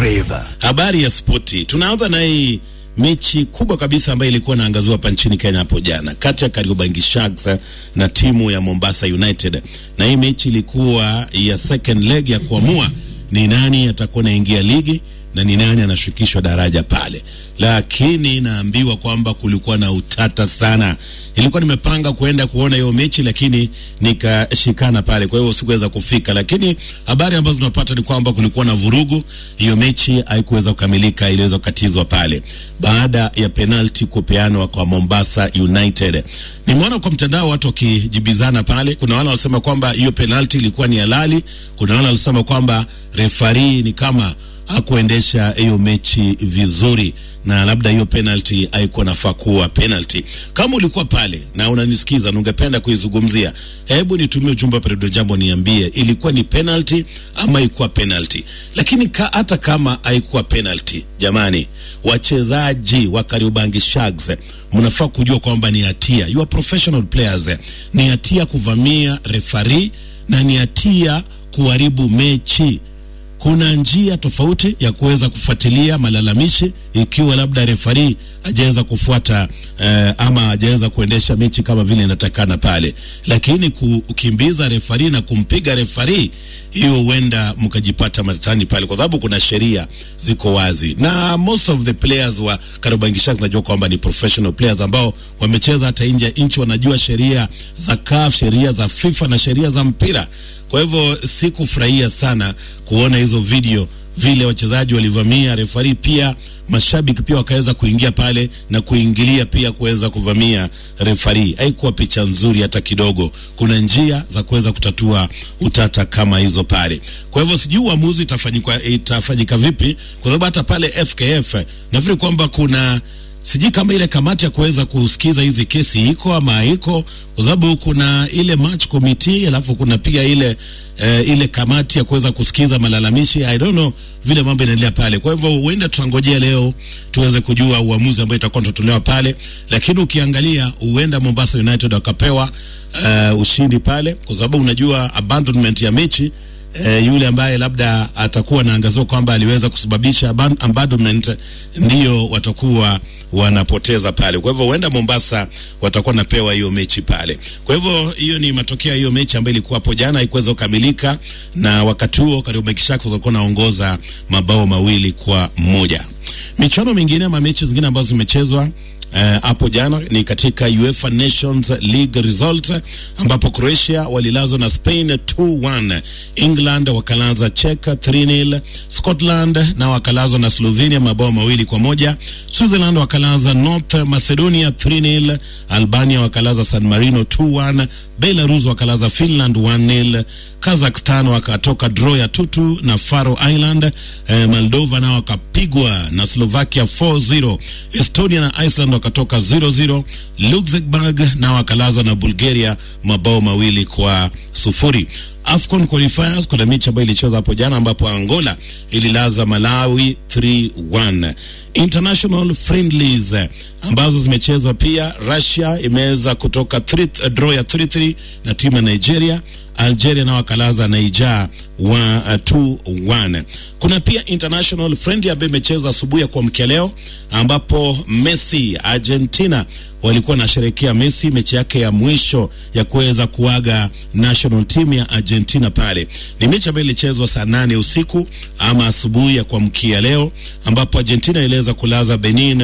Rave. Habari ya spoti, tunaanza na hii mechi kubwa kabisa ambayo ilikuwa inaangaziwa hapa nchini Kenya hapo jana kati ya Kariobangi Sharks na timu ya Mombasa United, na hii mechi ilikuwa ya second leg ya kuamua ni nani atakuwa naingia ligi na ni nani anashukishwa daraja pale, lakini naambiwa kwamba kulikuwa na utata sana. Ilikuwa nimepanga kuenda kuona hiyo mechi, lakini nikashikana pale, kwa hiyo sikuweza kufika. Lakini habari ambazo tunapata ni kwamba kulikuwa na vurugu, hiyo mechi haikuweza kukamilika, iliweza kukatizwa pale baada ya penalti kupeanwa kwa Mombasa United. Nimeona kwa mtandao watu wakijibizana pale, kuna wale wanasema kwamba hiyo penalti ilikuwa ni halali, kuna wale wanasema kwamba refari ni kama hakuendesha hiyo mechi vizuri na labda hiyo penalty haikuwa nafaa kuwa penalty. Kama ulikuwa pale na unanisikiza na ungependa kuizungumzia, hebu nitumie ujumbe wa Peredo Jambo, niambie ilikuwa ni penalty ama haikuwa penalty. Lakini ka, hata kama haikuwa penalty, jamani, wachezaji wa Kariobangi Sharks mnafaa kujua kwamba ni hatia, you are professional players, ni hatia kuvamia refari na ni hatia kuharibu mechi kuna njia tofauti ya kuweza kufuatilia malalamishi ikiwa labda refari hajaweza kufuata eh, ama hajaweza kuendesha mechi kama vile inatakana pale, lakini kukimbiza refari na kumpiga refari, hiyo huenda mkajipata matatani pale, kwa sababu kuna sheria ziko wazi, na most of the players wa Kariobangi Sharks najua kwamba ni professional players ambao wamecheza hata nje ya nchi, wanajua sheria za CAF, sheria za FIFA na sheria za mpira. Kwa hivyo sikufurahia sana kuona hizo video vile wachezaji walivamia refari, pia mashabiki pia wakaweza kuingia pale na kuingilia pia kuweza kuvamia refari. Haikuwa picha nzuri hata kidogo. Kuna njia za kuweza kutatua utata kama hizo pale. Kwa hivyo sijui uamuzi itafanyika itafanyika vipi, kwa sababu hata pale FKF nafikiri kwamba kuna sijui kama ile kamati ya kuweza kusikiza hizi kesi iko ama haiko, kwa sababu kuna ile match committee, alafu kuna pia ile uh, ile kamati ya kuweza kusikiza malalamishi. I don't know vile mambo inaendelea pale. Kwa hivyo huenda tutangojea leo tuweze kujua uamuzi ambao itakuwa tutatolewa pale, lakini ukiangalia huenda Mombasa United wakapewa uh, ushindi pale, kwa sababu unajua abandonment ya mechi E, yule ambaye labda atakuwa naangaziwa kwamba aliweza kusababisha abandonment ndio watakuwa wanapoteza pale. Kwa hivyo huenda Mombasa watakuwa napewa hiyo mechi pale. Kwa hivyo hiyo ni matokeo ya hiyo mechi ambayo ilikuwa hapo jana, haikuweza kukamilika, na wakati huo Kariobangi Sharks walikuwa naongoza mabao mawili kwa moja. Michuano mingine ama mechi zingine ambazo zimechezwa hapo uh, jana ni katika UEFA Nations League result ambapo Croatia walilazwa na Spain 2-1, England wakalaza Czech 3-0, Scotland na wakalazwa na Slovenia mabao mawili kwa moja, Switzerland wakalaza North Macedonia 3-0, Albania wakalaza San Marino 2-1, Belarus wakalaza Finland 1-0, Kazakhstan wakatoka draw ya tutu na Faroe Island, eh, Moldova nao wakapigwa na Slovakia 4-0, Estonia na Iceland wakatoka 0-0, Luxembourg na wakalaza na Bulgaria mabao mawili kwa sufuri. AFCON qualifiers kuna mechi ambayo ilicheza hapo jana ambapo Angola ililaza Malawi 3-1. International friendlies ambazo zimechezwa pia, Russia imeweza kutoka 3 draw ya 3-3 na timu ya Nigeria. Algeria na wakalaza Niger wa 2-1. Kuna pia international friendly ambayo imechezwa asubuhi ya kuamkia leo ambapo Messi Argentina walikuwa nasherekea Messi mechi yake ya mwisho ya kuweza kuaga national team ya Argentina. Pale ni mechi ambayo ilichezwa saa nane usiku ama asubuhi ya kuamkia leo, ambapo Argentina iliweza kulaza Benin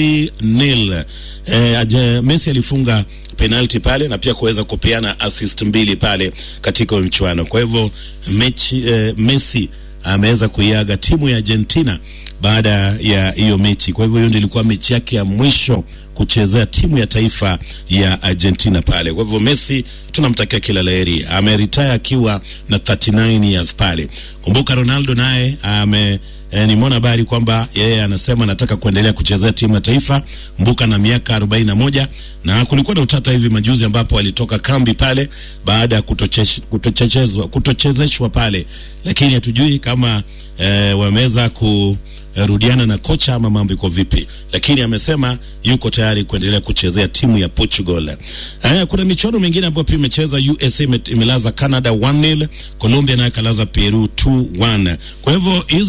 3-0. Eh, Messi alifunga penalti pale na pia kuweza kupeana assist mbili pale katika mchuano. Kwa hivyo mechi eh, Messi ameweza kuiaga timu ya Argentina baada ya hiyo mechi. Kwa hivyo hiyo ndio ilikuwa mechi yake ya mwisho kuchezea timu ya taifa ya Argentina pale. Kwa hivyo Messi tunamtakia kila laheri, ameretire akiwa na 39 years pale. Kumbuka Ronaldo naye ame E, nimeona habari kwamba yeye anasema anataka kuendelea kuchezea timu ya taifa mbuka na miaka 41 na kulikuwa na utata hivi majuzi ambapo alitoka kambi pale baada ya kutochezeshwa kutochezeshwa pale, lakini hatujui kama e, wameweza ku rudiana na kocha ama mambo iko vipi, lakini amesema yuko tayari kuendelea kuchezea timu ya Portugal. Haya, kuna michuano mingine ambayo pia imecheza. USA imelaza Canada 1-0, Colombia nayo kalaza Peru 2-1. Kwa hivyo hizo ni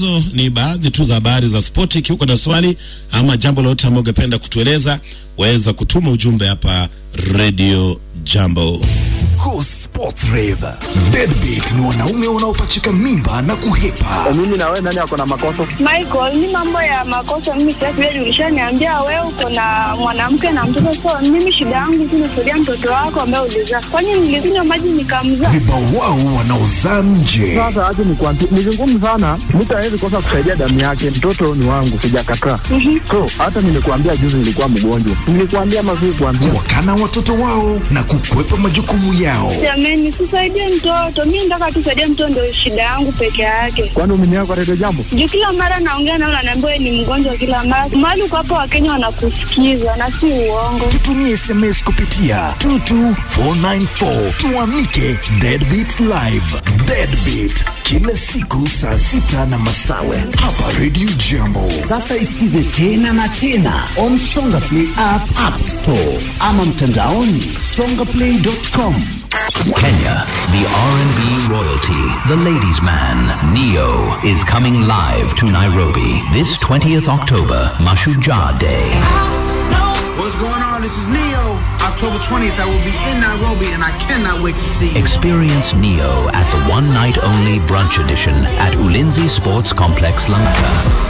ni baadhi tu za habari za spoti. Ikiwa na swali ama jambo lolote ambalo ungependa kutueleza, waweza kutuma ujumbe hapa Radio Jambo. Go Sports Rave. Deadbeat ni wanaume wanaopachika mimba na kuhepa. mimi na wewe nani ako na makosa? Michael, ni mambo ya makosa mimi sitaki wewe ulishaniambia wewe uko na mwanamke na mtoto so mimi shida yangu tu nisaidia mtoto wako ambaye ulizaa. Kwani nilikunywa maji nikamzaa? Vibawao wanaozaa nje. Sasa acha nikwambie, ni vigumu sana, mtu hawezi kosa kusaidia damu yake. Mtoto ni wangu, sijakataa. So hata nimekuambia juzi nilikuwa mgonjwa, nilikuambia mazuri kuambia Wakana watoto wao na kukwepa majukumu yao. Jamani, sisaidie mtoto. Mimi nataka tu saidie mtoto ndio shida yangu peke yake. kwani umeniaga kwa redio jambo. Juu kila mara naongea nao naambiwa wewe ni mgonjwa kila mara. Mahali uko hapo Wakenya wanakusikiza na si uongo. Tutumie SMS kupitia 22494 tuamike Deadbeat Live. Deadbeat kila siku saa sita na masawe hapa Radio Jambo. Sasa isikize tena na tena on Songa Play app, app store ama mtandaoni songaplay.com. Kenya, the R&B royalty, the ladies' man, Neo, is coming live to Nairobi this 20th October, Mashujaa Day. What's going on? This is Neo. October 20th, I will be in Nairobi, and I cannot wait to see you. Experience Neo at the one night only brunch edition at Ulinzi Sports Complex, Langata.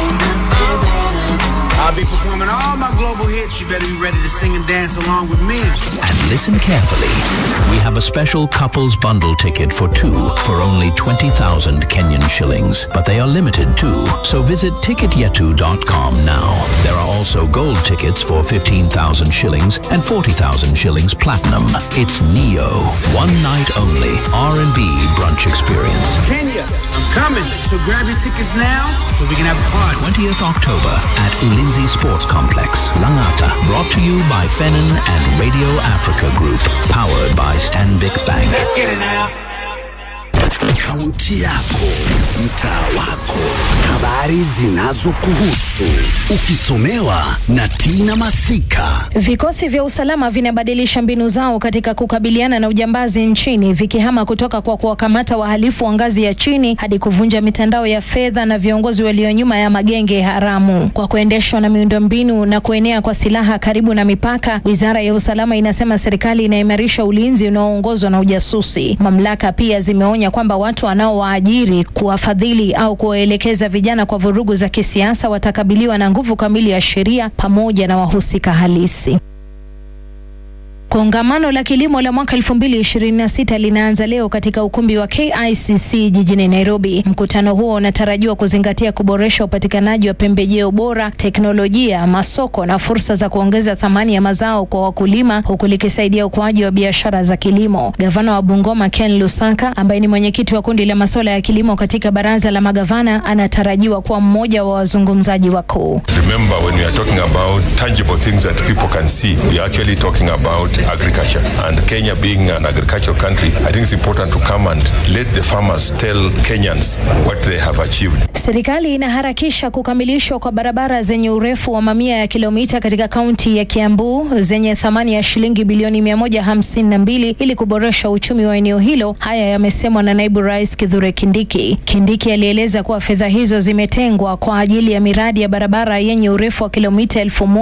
I'll be performing all my global hits. You better be ready to sing and dance along with me. And listen carefully. We have a special couples bundle ticket for two for only 20,000 Kenyan shillings. But they are limited too. So visit ticketyetu.com now. There are also gold tickets for 15,000 shillings and 40,000 shillings platinum. It's Neo. One night only R&B brunch experience. Kenya, I'm coming. So grab your tickets now so we can have a party. 20th October at Ulinzi Sports Complex, Langata. Brought to you by Fenin and Radio Africa Group. Powered by Stanbic Bank. Kaunti yako, mtaa wako, habari zinazokuhusu, ukisomewa na Tina Masika. Vikosi vya usalama vinabadilisha mbinu zao katika kukabiliana na ujambazi nchini, vikihama kutoka kwa kuwakamata wahalifu wa ngazi ya chini hadi kuvunja mitandao ya fedha na viongozi walio nyuma ya magenge haramu. Kwa kuendeshwa na miundombinu na kuenea kwa silaha karibu na mipaka, wizara ya usalama inasema serikali inaimarisha ulinzi unaoongozwa na ujasusi. Mamlaka pia zimeonya kwamba watu wanaowaajiri, kuwafadhili au kuwaelekeza vijana kwa vurugu za kisiasa watakabiliwa na nguvu kamili ya sheria pamoja na wahusika halisi. Kongamano la kilimo la mwaka 2026 linaanza leo katika ukumbi wa KICC jijini Nairobi. Mkutano huo unatarajiwa kuzingatia kuboresha upatikanaji wa pembejeo bora, teknolojia, masoko na fursa za kuongeza thamani ya mazao kwa wakulima, huku likisaidia ukuaji wa biashara za kilimo. Gavana wa Bungoma Ken Lusaka, ambaye ni mwenyekiti wa kundi la masuala ya kilimo katika baraza la magavana, anatarajiwa kuwa mmoja wa wazungumzaji wakuu. Remember, when we are talking about tangible things that people can see, we are actually talking about agriculture. And Kenya being an agricultural country, I think it's important to come and let the farmers tell Kenyans what they have achieved. Serikali inaharakisha kukamilishwa kwa barabara zenye urefu wa mamia ya kilomita katika kaunti ya Kiambu zenye thamani ya shilingi bilioni 152 ili kuboresha uchumi wa eneo hilo. Haya yamesemwa na naibu rais Kithure Kindiki. Kindiki alieleza kuwa fedha hizo zimetengwa kwa ajili ya miradi ya barabara yenye urefu wa kilomita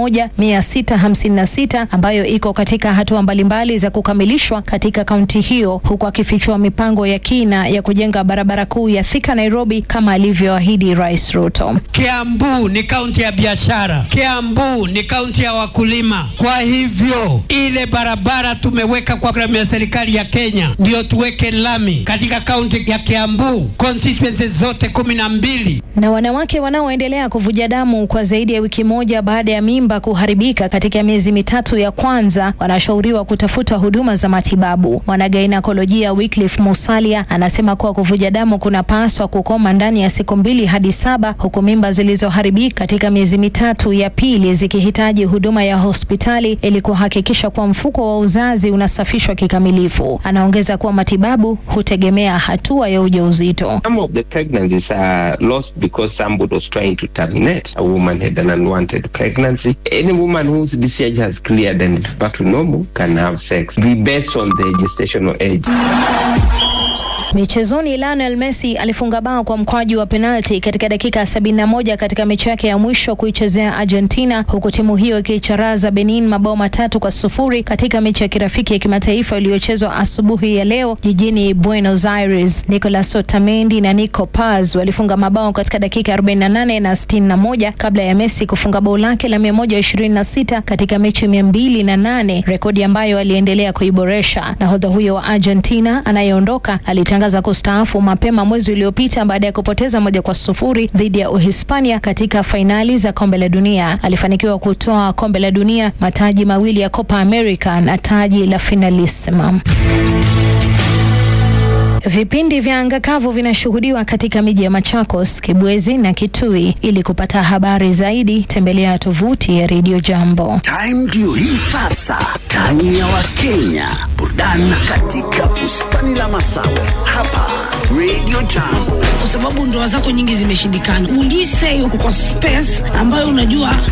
1656 ambayo iko katika hatua mbalimbali za kukamilishwa katika kaunti hiyo, huku akifichua mipango ya kina ya kujenga barabara kuu ya Thika Nairobi kama alivyoahidi Rais Ruto. Kiambu ni kaunti ya biashara, Kiambu ni kaunti ya wakulima. Kwa hivyo ile barabara tumeweka kwa programu ya serikali ya Kenya, ndio tuweke lami katika kaunti ya Kiambu, constituencies zote kumi na mbili. Na wanawake wanaoendelea kuvuja damu kwa zaidi ya wiki moja baada ya mimba kuharibika katika miezi mitatu ya kwanza wanashauriwa kutafuta huduma za matibabu. Mwanagainekolojia Wycliffe Musalia anasema kuwa kuvuja damu kunapaswa kukoma ndani ya siku mbili hadi saba, huku mimba zilizoharibika katika miezi mitatu ya pili zikihitaji huduma ya hospitali ili kuhakikisha kuwa mfuko wa uzazi unasafishwa kikamilifu. Anaongeza kuwa matibabu hutegemea hatua ya ujauzito. Some of the pregnancies are lost because somebody was trying to terminate. A woman had an unwanted pregnancy. Any woman whose discharge has cleared and is back to normal can have sex. Be based on the gestational age. Michezoni, Lionel Messi alifunga bao kwa mkwaju wa penalti katika dakika 71 katika mechi yake ya mwisho kuichezea Argentina, huku timu hiyo ikiicharaza Benin mabao matatu kwa sufuri katika mechi ya kirafiki ya kimataifa iliyochezwa asubuhi ya leo jijini Buenos Aires. Nicolas Otamendi na Nico Paz walifunga mabao katika dakika 48 na 61 kabla ya Messi kufunga bao lake la 126 katika mechi 208, rekodi ambayo aliendelea kuiboresha. Nahodha huyo wa Argentina anayeondoka alitangaza kustaafu mapema mwezi uliopita baada ya kupoteza moja kwa sufuri dhidi ya Uhispania katika fainali za kombe la dunia. Alifanikiwa kutoa kombe la dunia, mataji mawili ya Copa America na taji la Finalissima. Vipindi vya anga kavu vinashuhudiwa katika miji ya Machakos, Kibwezi na Kitui. Ili kupata habari zaidi, tembelea tovuti ya Radio Jambo. Time ndio hii sasa, time ya Wakenya, burudani katika bustani la Masawe hapa Radio Jambo. kwa sababu ndoa zako nyingi zimeshindikana. Will you say uko kwa space ambayo unajua